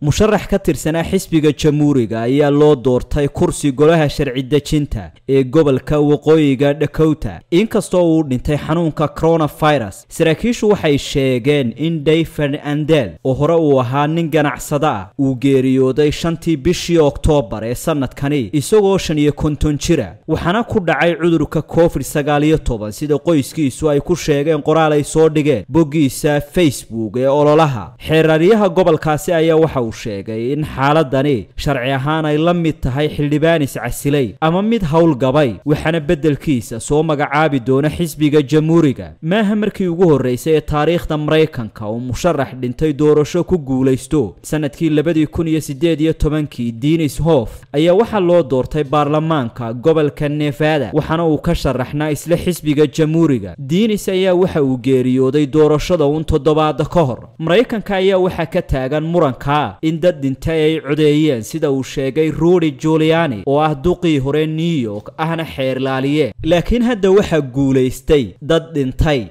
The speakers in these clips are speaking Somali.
musharax ka tirsanaa xisbiga jamhuuriga ayaa loo doortay kursi golaha sharci dejinta ee gobolka waqooyiga dakota inkastoo uu dhintay xanuunka coronavirus saraakiishu waxay sheegeen in dayford andel oo hore uu ahaa nin ganacsada ah uu geeriyooday shantii bishii oktoobar ee sanadkani isagoo shan iyo konton jira waxaana ku dhacay cudurka covid sagaal iyo toban sida qoyskiisu ay ku sheegeen qoraal ay soo dhigeen boggiisa facebook ee ololaha xeeraryaha gobolkaasi ayaa waxa uu sheegay in xaaladani sharci ahaan ay la mid tahay xildhibaanis casilay ama mid howlgabay waxaana beddelkiisa soo magacaabi doona xisbiga jamhuuriga maaha markii ugu horreysay ee taariikhda maraykanka uu musharax dhintay doorasho ku guulaysto sanadkii labadii kun iyo siddeed iyo tobankii dinis hof ayaa waxaa loo doortay baarlamaanka gobolka nevada waxaana uu ka sharaxnaa isla xisbiga jamhuuriga dinis ayaa waxa uu geeriyooday doorashada uun toddobaada ka hor maraykanka ayaa waxaa ka taagan muranka in dad dhintay ay codeeyeen sida uu sheegay rudy juliani oo ah duqii hore new york ahna xeerlaaliye laakiin hadda waxaa guulaystay dad dhintay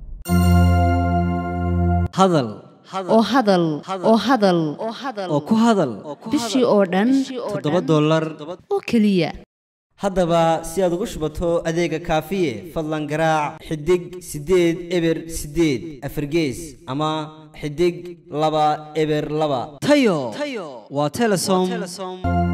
hadal oo hadal oo hadal oo ku hadal bishii oo dhan toddoba dollar oo keliya haddaba si aad ugu shubato adeega kaafiye fadlan garaac xidig siddeed eber siddeed afargees ama xidig laba eber laba tayo waa telesom